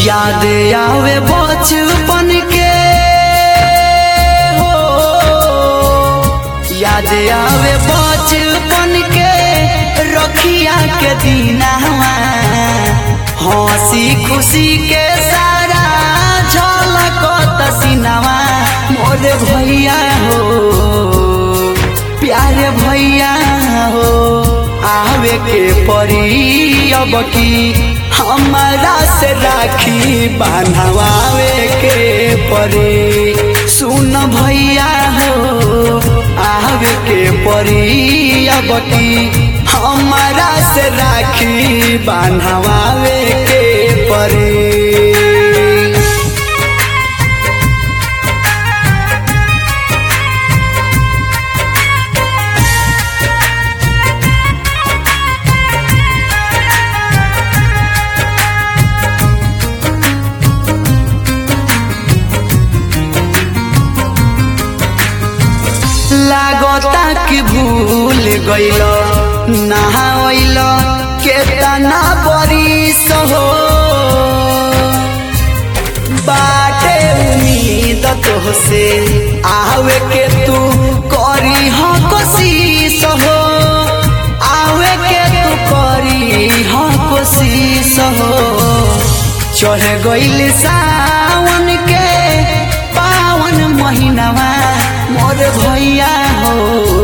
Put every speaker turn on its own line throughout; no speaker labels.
याद आवे बचपन के हो याद आवे बचपन के रखिया के दीनावा हंसी खुशी के सारा झलक तसीनावा मोर भैया हो प्यारे भैया हो आवे के परी अब की हमारा से राखी बांधवावे के परी सुन भैया हो आवे के परी अब की हमारा से राखी बांधवावे के परी लागता कि भूल गइल नहाइल केतना बरिस हो बाटे उम्मीद तोहसे आवे के तू करी ह कोशिश हो आवे के तू करी ह कोशिश हो चढ़ गइल सावन के पावन महीनावा मोर भैया हो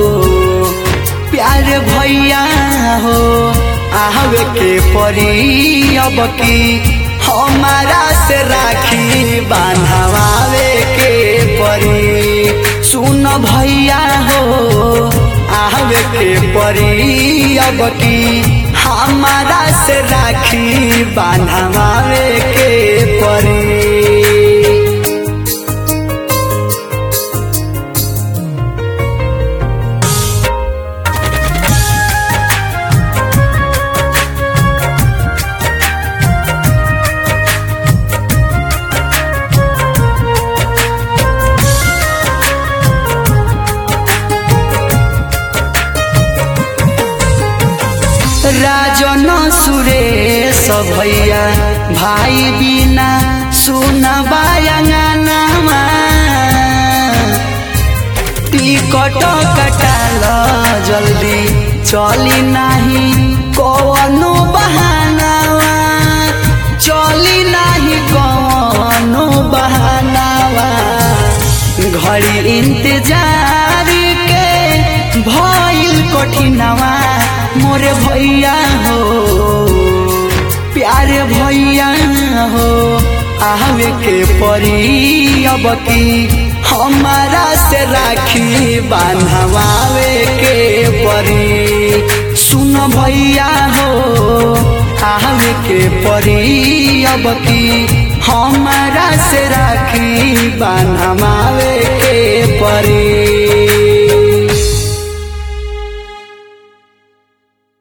प्यार भैया हो आवे के परी अब की हमारा से राखी बांधवावे के परी सुन भैया हो आवे के परी अब की हमारा से राखी बांधवावे के परी राजन सुरेश भैया भाई बिना सुन बायंगनामा टिकट कटाल जल्दी चली नाही कवनो बहानावा चली नाही कवनो बहानावा घड़ी इंतजार के भइल कठिनवा मोरे भैया हो प्यारे भैया हो आवे के परी अब की हमारा से राखी बांधवावे के परी सुन भैया हो आवे के परी अब की हमारा से राखी बांधवावे के परी